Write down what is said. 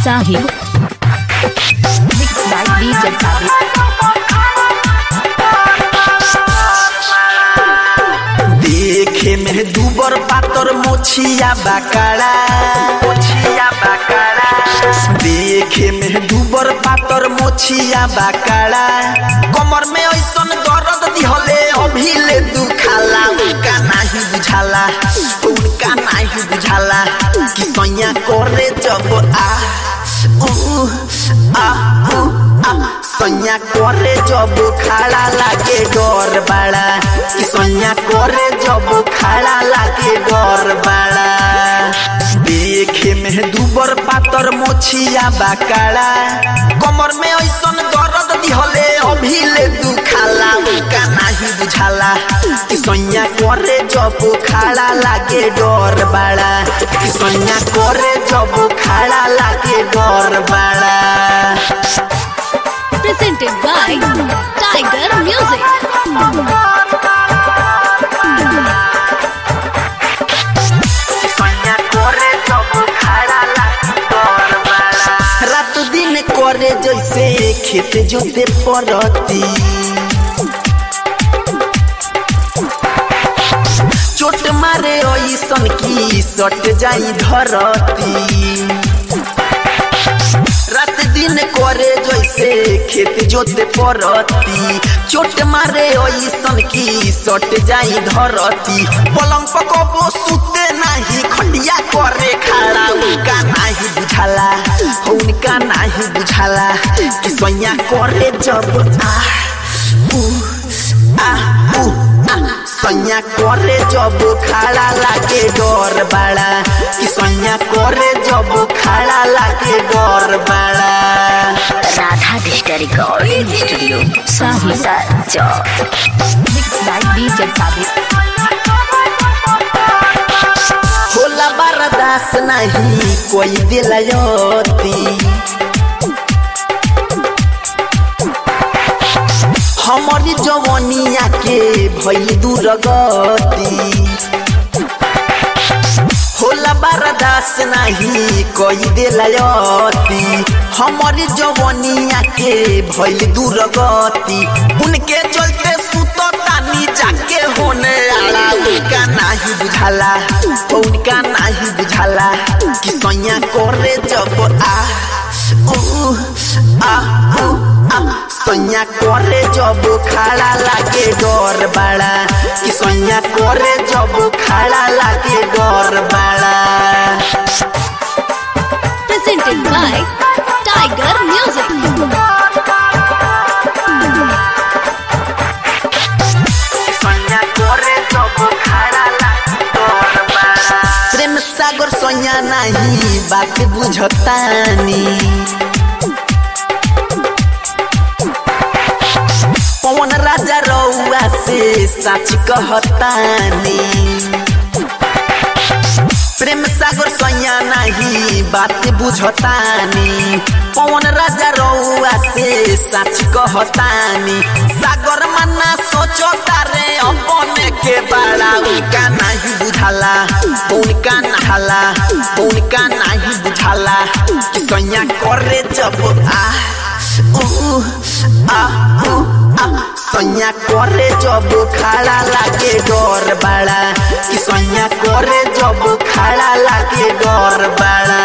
Sahib. Mixed by DJ Sahib. देखे में दुबर पातर मोछिया बाकाड़ा मोछिया बाकाड़ा देखे में दुबर पातर मोछिया बाकाड़ा कमर में ऐसन दर्द दिहले अभी ले दुखाला उनका नहीं बुझाला उनका नहीं बुझाला कि सैया करे जब आ ऊ आ ऊ आ सैया करे जब खाड़ा लागे डर बाड़ा कि सैया करे जब खाड़ा लागे डर बाड़ा देखे में दुबर पातर मोछिया बाकाड़ा कमर में ऐसन दर्द दिहले अभी ले दुखाला उनका नहीं बुझाला कि सैया करे जब खाड़ा लागे डर बाड़ा कि सैया करे जब खाड़ा लागे डर बाड़ा Presented by Tiger Music. सैया करे जब खाड़ा लागे डर बाड़ा रात दिन करे जैसे खेत जोते परती चोट मारे ऐसन की सट जाई धरती रात दिन करे जैसे खेत जोते परती चोट मारे ऐसन की सट जाई धरती पलंग पकबो सुते नाही खटिया करे खड़ा उनका नाही बुझाला उनका नाही बुझाला कि सैया करे जब आ ऊ आ ऊ आ सैया करे जब खाड़ा लागे डर बाड़ा कि सैया करे जब खाड़ा लागे डर बाड़ा राधा डिस्टर रिकॉर्डिंग स्टूडियो Sahib. चौक Mixed by DJ Sahib. होला बर्दाश्त नहीं कोई दिलयती हमारी जवनिया के भई दुर्गति होला बर्दाश्त नहीं कोई दिलयती हमारी जवनिया के भई दुर्गति उनके चलते सुतो तानी जाके होने आला उनका नहीं बुझाला उनका नहीं बुझाला कि सैया करे जब आ ऊ आ ऊ आ सैया करे जब खाड़ा लागे डर बाड़ा कि सैया करे जब खाड़ा लागे डर बाड़ा Presented by Tiger Music. सैया करे जब खाड़ा लागे डर बाड़ा प्रेम सागर सैया नहीं बात बुझतानी पवन राजा रउआ से सच कहतानी प्रेम सागर सैया नहीं बात बुझतानी पवन राजा रउआ से सच कहतानी सागर मना सोचता रे अपने के बड़ा उनका नहीं बुझाला उनका नहाला उनका नहीं बुझाला कि सैया करे जब आ ऊ आ ऊ आ सैया करे जब खाड़ा लागे डर बाड़ा कि सैया करे जब खाड़ा लागे डर बाड़ा